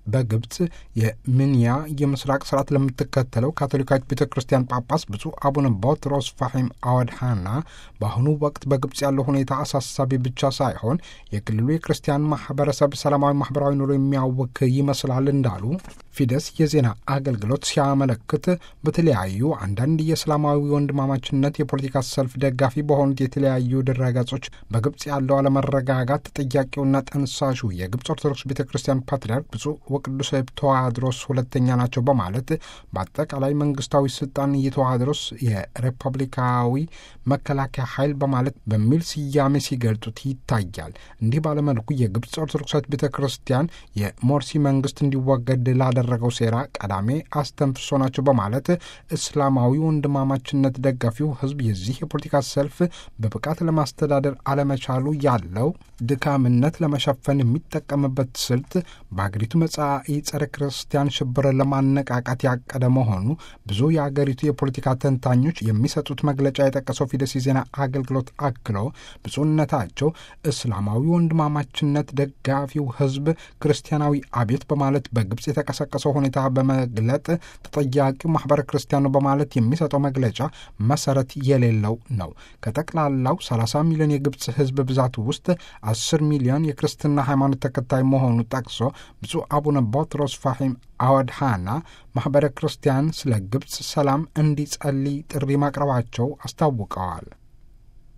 በግብፅ የምንያ የምስራቅ ስርዓት ለምትከተለው ካቶሊካዊት ቤተ ክርስቲያን ጳጳስ ብፁዕ አቡነ ቦትሮስ ፋሒም አወድሃና በአሁኑ ወቅት በግብፅ ያለው ሁኔታ አሳሳቢ ብቻ ሳይሆን የክልሉ የክርስቲያን ማህበረሰብ ሰላማዊ ማህበራዊ ኑሮ የሚያውክ ይመስላል እንዳሉ ፊደስ የዜና አገልግሎት ሲያመለክት በተለያዩ አንዳንድ የእስላማዊ ወንድማማችነት የፖለቲካ ሰልፍ ደጋፊ በሆኑት የተለያዩ ድረገጾች በግብፅ ያለው አለመረጋጋት ተጠያቂውና ጠንሳሹ የግብፅ ኦርቶዶክስ ቤተ ክርስቲያን ፓትርያርክ ብፁዕ ወቅዱስ ተዋድሮስ ሁለተኛ ናቸው በማለት በአጠቃላይ መንግስታዊ ስልጣን የተዋድሮስ የሪፐብሊካዊ መከላከያ ኃይል በማለት በሚል ስያሜ ሲገልጡት ይታያል። እንዲህ ባለመልኩ የግብፅ ኦርቶዶክሳዊት ቤተ ክርስቲያን የሞርሲ መንግስት እንዲወገድ ላደረገው ሴራ ቀዳሜ አስተንፍሶ ናቸው በማለት እስላማዊ ወንድማማችነት ደጋፊው ህዝብ የዚህ የፖለቲካ ሰልፍ በብቃት ለማስተዳደር አለመቻሉ ያለው ድካምነት ለመሸፈን የሚጠቀምበት ስልት በአገሪቱ መጻኢ ጸረ ክርስቲያን ሽብር ለማነቃቃት ያቀደ መሆኑ ብዙ የአገሪቱ የፖለቲካ ተንታኞች የሚሰጡት መግለጫ የጠቀሰው ፊደስ የዜና አገልግሎት አክሎ ብፁዕነታቸው እስላማዊ ወንድማማችነት ደጋፊው ህዝብ ክርስቲያናዊ አቤት በማለት በግብፅ የተቀሰቀሰው ሁኔታ በመግለጥ ተጠያቂው ማህበረ ክርስቲያኑ በማለት የሚሰጠው መግለጫ መሰረት የሌለው ነው። ከጠቅላላው 30 ሚሊዮን የግብፅ ህዝብ ብዛት ውስጥ 10 ሚሊዮን የክርስትና ሃይማኖት ተከታይ መሆኑ ጠቅሶ ብፁዕ አቡነ ቦትሮስ ፋሒም አወድሃና ማኅበረ ክርስቲያን ስለ ግብፅ ሰላም እንዲጸልይ ጥሪ ማቅረባቸው አስታውቀዋል።